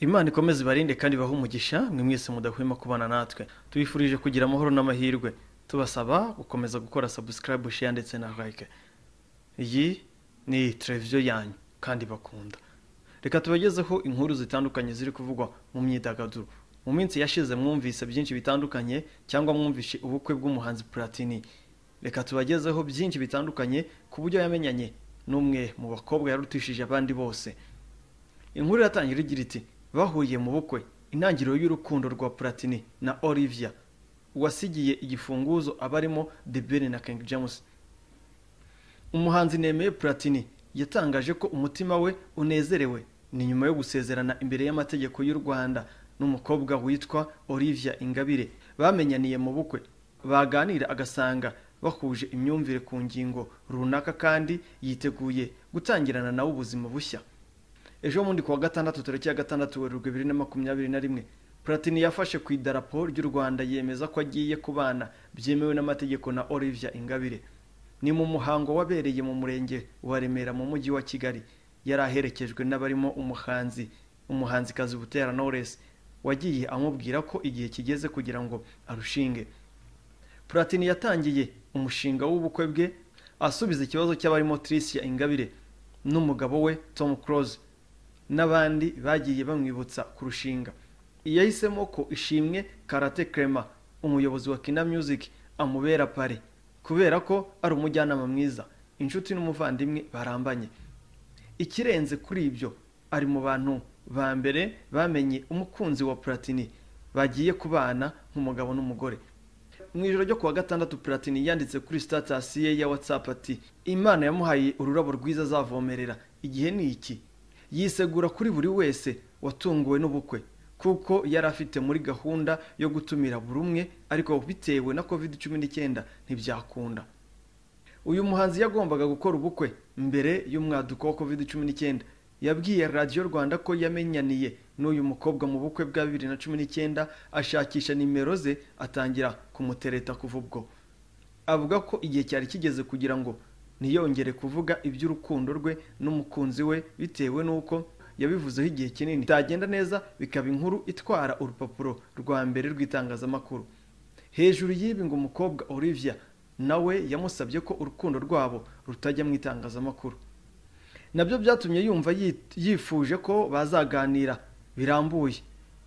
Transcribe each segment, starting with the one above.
imana ikomeze ibarinde kandi ibahe umugisha mwe mwese mudahwema kubana natwe tubifurije kugira amahoro n'amahirwe tubasaba gukomeza gukora sabusikarayibu sheya ndetse na like iyi ni televiziyo yanyu kandi bakunda reka tubagezeho inkuru zitandukanye ziri kuvugwa mu myidagaduro mu minsi yashize mwumvise byinshi bitandukanye cyangwa mwumvishe ubukwe bw'umuhanzi platini reka tubagezeho byinshi bitandukanye ku buryo yamenyanye n'umwe mu bakobwa yarutishije abandi bose inkuru iratangira igira iti bahuye mu bukwe intangiriro y'urukundo rwa platini na olivia wasigiye igifunguzo abarimo The Ben na King James umuhanzi nemeye platini yatangaje ko umutima we unezerewe ni nyuma yo gusezerana imbere y'amategeko y'u rwanda n'umukobwa witwa olivia ingabire bamenyaniye mu bukwe baganira agasanga bahuje imyumvire ku ngingo runaka kandi yiteguye gutangirana nawe ubuzima bushya ejo bundi kuwa gatandatu tariki ya gatandatu werurwe bibiri na makumyabiri na rimwe platini yafashe ku idarapo ry'u rwanda yemeza ko agiye kubana byemewe n'amategeko na olivia ingabire ni mu muhango wabereye mu murenge wa remera mu mujyi wa kigali yari aherekejwe n'abarimo umuhanzi umuhanzikazi butera knowless wagiye amubwira ko igihe kigeze kugira ngo arushinge platini yatangiye umushinga w'ubukwe bwe asubiza ikibazo cy'abarimo tricia ingabire n'umugabo we tom close n'abandi bagiye bamwibutsa kurushinga yahisemo ko ishimwe karate kerema umuyobozi wa kina music amubera pari kubera ko ari umujyanama mwiza inshuti n'umuvandimwe barambanye ikirenze kuri ibyo ari mu bantu ba mbere bamenye umukunzi wa platini bagiye kubana nk'umugabo n'umugore mu ijoro ryo kuwa gatandatu platini yanditse kuri sitatasi ye ya watsapu ati imana yamuhaye ururabo rwiza azavomerera igihe ni iki yisegura kuri buri wese watunguwe n'ubukwe kuko yari afite muri gahunda yo gutumira buri umwe ariko bitewe na covid cumi n'icyenda ntibyakunda uyu muhanzi yagombaga gukora ubukwe mbere y'umwaduko wa covid cumi n'icyenda yabwiye radiyo rwanda ko yamenyaniye n'uyu mukobwa mu bukwe bwa bibiri na cumi n'icyenda ashakisha nimero ze atangira kumutereta kuva ubwo avuga ko igihe cyari kigeze kugira ngo ntiyongere kuvuga iby'urukundo rwe n'umukunzi we bitewe n'uko yabivuzeho igihe kinini itagenda neza bikaba inkuru itwara urupapuro rwa mbere rw'itangazamakuru hejuru y'ibi ngo umukobwa olivia nawe yamusabye ko urukundo rwabo rutajya mu itangazamakuru nabyo byatumye yumva yit- yifuje ko bazaganira birambuye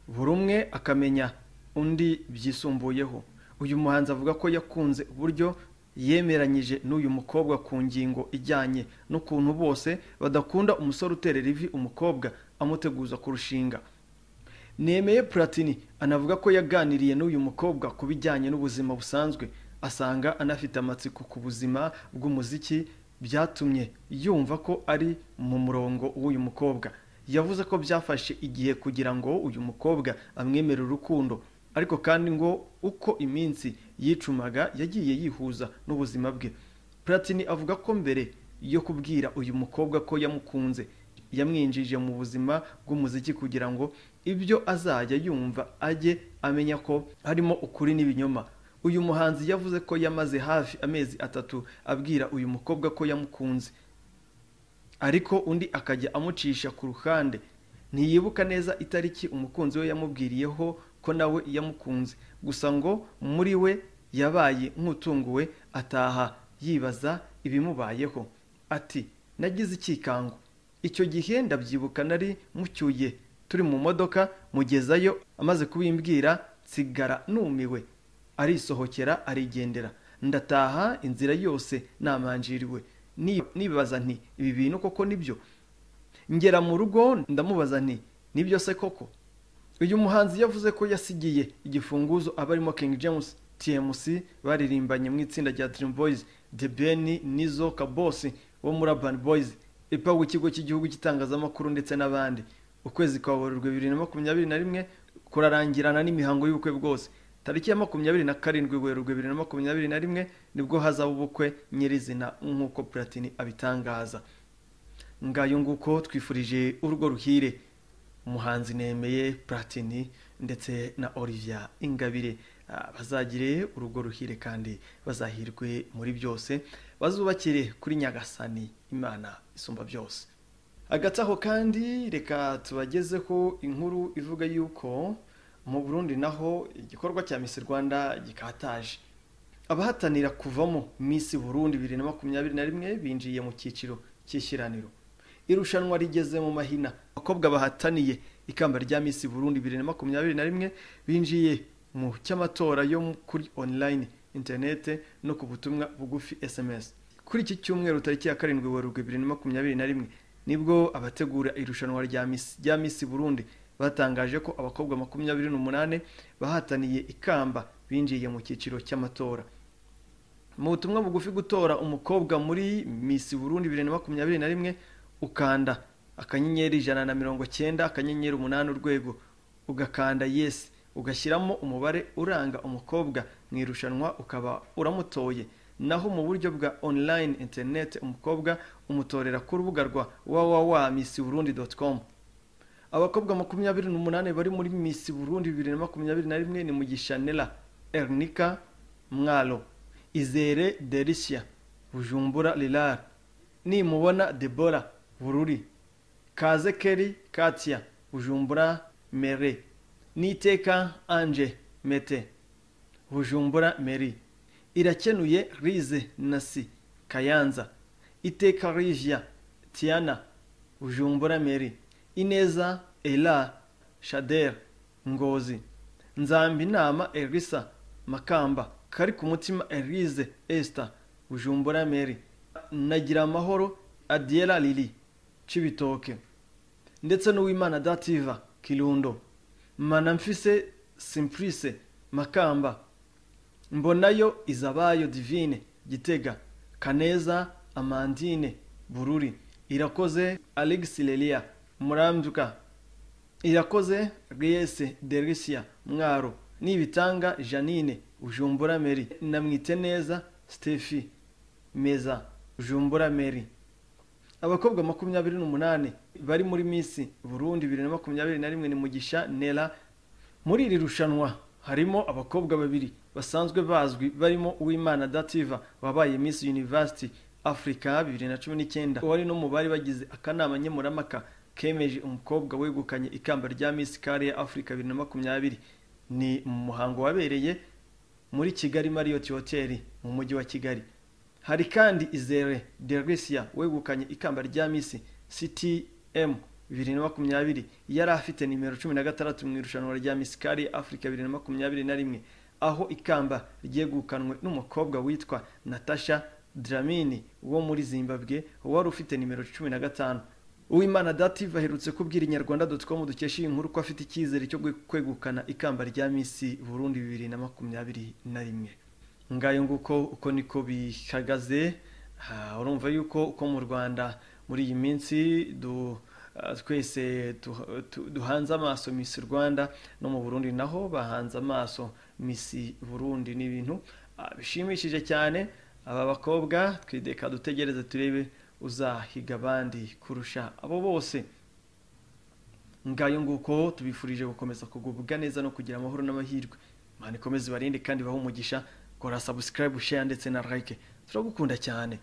buri umwe akamenya undi byisumbuyeho uyu muhanzi avuga ko yakunze uburyo yemeranyije n'uyu mukobwa ku ngingo ijyanye n'ukuntu bose badakunda umusore uterera ivi umukobwa amuteguza kurushinga nemeye platini anavuga ko yaganiriye n'uyu mukobwa ku bijyanye n'ubuzima busanzwe asanga anafite amatsiko ku buzima bw'umuziki byatumye yumva ko ari mu murongo w'uyu mukobwa yavuze ko byafashe igihe kugira ngo uyu mukobwa amwemere urukundo ariko kandi ngo uko iminsi yicumaga yagiye yihuza n'ubuzima bwe platini avuga ko mbere yo kubwira uyu mukobwa ko yamukunze yamwinjije mu buzima bw'umuziki kugira ngo ibyo azajya yumva ajye amenya ko harimo ukuri n'ibinyoma uyu muhanzi yavuze ko yamaze hafi amezi atatu abwira uyu mukobwa ko yamukunze ariko undi akajya amucisha ku ruhande ntiyibuka neza itariki umukunzi we yamubwiriyeho ko nawe yamukunze gusa ngo muri we yabaye nk'utunguwe ataha yibaza ibimubayeho ati nagize ikikango icyo gihe ndabyibuka nari mucyuye turi mu modoka mugezayo amaze kubimbwira nsigara numiwe arisohokera arigendera ndataha inzira yose namanjiriwe Ni- nibaza nti ibi bintu koko nibyo ngera mu rugo ndamubaza nti nibyo se koko uyu muhanzi yavuze ko yasigiye igifunguzo abarimo King James TMC baririmbanye mu itsinda rya Dream Boys The Ben Nizo Kabosi wo muri Urban Boys ipa w'ikigo cy'igihugu cy'itangazamakuru ndetse n'abandi ukwezi kwa Werurwe bibiri na makumyabiri na rimwe kurarangirana n'imihango y'ubukwe bwose tariki ya makumyabiri na karindwi Werurwe bibiri na makumyabiri na rimwe nibwo hazaba ubukwe nyirizina nk'uko Platini abitangaza ngayo nguko twifurije urwo ruhire umuhanzi nemeye platini ndetse na olivia ingabire ah, bazagire urugo ruhire kandi bazahirwe muri byose bazubakire kuri nyagasani imana isumba byose hagati aho kandi reka tubagezeho inkuru ivuga yuko mu burundi naho igikorwa cya misi rwanda gikataje abahatanira kuvamo misi burundi bibiri na makumyabiri na rimwe binjiye mu cyiciro cy'ishyiraniro irushanwa rigeze mu mahina abakobwa bahataniye ikamba rya misi burundi bibiri na makumyabiri na rimwe binjiye mu cy'amatora yo kuri online interinete no ku butumwa bugufi sms kuri iki cyumweru tariki ya karindwi werurwe bibiri na makumyabiri na rimwe nibwo abategura irushanwa rya misi rya misi burundi batangaje ko abakobwa makumyabiri n'umunani bahataniye ikamba binjiye mu cyiciro cy'amatora mu butumwa bugufi gutora umukobwa muri misi burundi bibiri na makumyabiri na rimwe ukanda akanyenyeri ijana na mirongo cyenda akanyenyeri umunani urwego ugakanda yesi ugashyiramo umubare uranga umukobwa mu irushanwa ukaba uramutoye naho mu buryo bwa online internet umukobwa umutorera ku rubuga rwa www abakobwa makumyabiri n'umunani bari muri misi burundi bibiri na makumyabiri na rimwe ni mugisha nela ernika mwalo izere delisia bujumbura lilar nimubona debora bururi kaze keri katia bujumbura mere niteka anje mete bujumbura meri irakenuye rize nasi kayanza iteka rivia tiana bujumbura meri ineza ela shader ngozi nzamba inama elisa makamba kari ku mutima elise esita bujumbura meri nagira amahoro adiyera lili cibitoke ndetse n'uwimana dativa kirundo manamfise simpurise makamba mbonayo izabayo divine gitega kaneza amandine bururi irakoze alegisi lelia murambyuka irakoze reyese derisiya mwaro nibitanga janine ujumbura meri namwite neza stefi meza ujumbura meri abakobwa makumyabiri n'umunani bari muri misi burundi bibiri na makumyabiri na rimwe ni mugisha nera muri iri rushanwa harimo abakobwa babiri basanzwe bazwi barimo uwimana dativa wabaye misi university africa bibiri na cumi n'icyenda wari no mu bari bagize akanama nkemuramaka kemeje umukobwa wegukanye ikamba rya Miss Kariya Africa 2020 ni mu muhango wabereye muri Kigali Marriott Hotel mu mujyi wa Kigali hari kandi Izere Delisia wegukanye ikamba rya Miss CTM 2020 yari afite nimero 16 mu irushanwa rya Miss Kariya Africa 2021 aho ikamba ryegukanwe n'umukobwa witwa Natasha Dramini wo muri Zimbabwe wari ufite nimero 15 uwimana dative aherutse kubwira inyarwanda.com dukesha iyi nkuru ko afite icyizere cyo kwegukana ikamba rya misi burundi bibiri na makumyabiri na rimwe ngayo nguko uko niko bihagaze urumva yuko uko mu rwanda muri iyi minsi twese duhanze amaso misi rwanda no mu burundi naho bahanze amaso misi burundi ni ibintu bishimishije cyane aba bakobwa twideka dutegereze turebe uzahiga abandi kurusha abo bose ngayo nguko tubifurije gukomeza kugubwa neza no kugira amahoro n'amahirwe imana ikomeze ibarinde kandi bahe umugisha kora subscribe share ndetse na like turagukunda cyane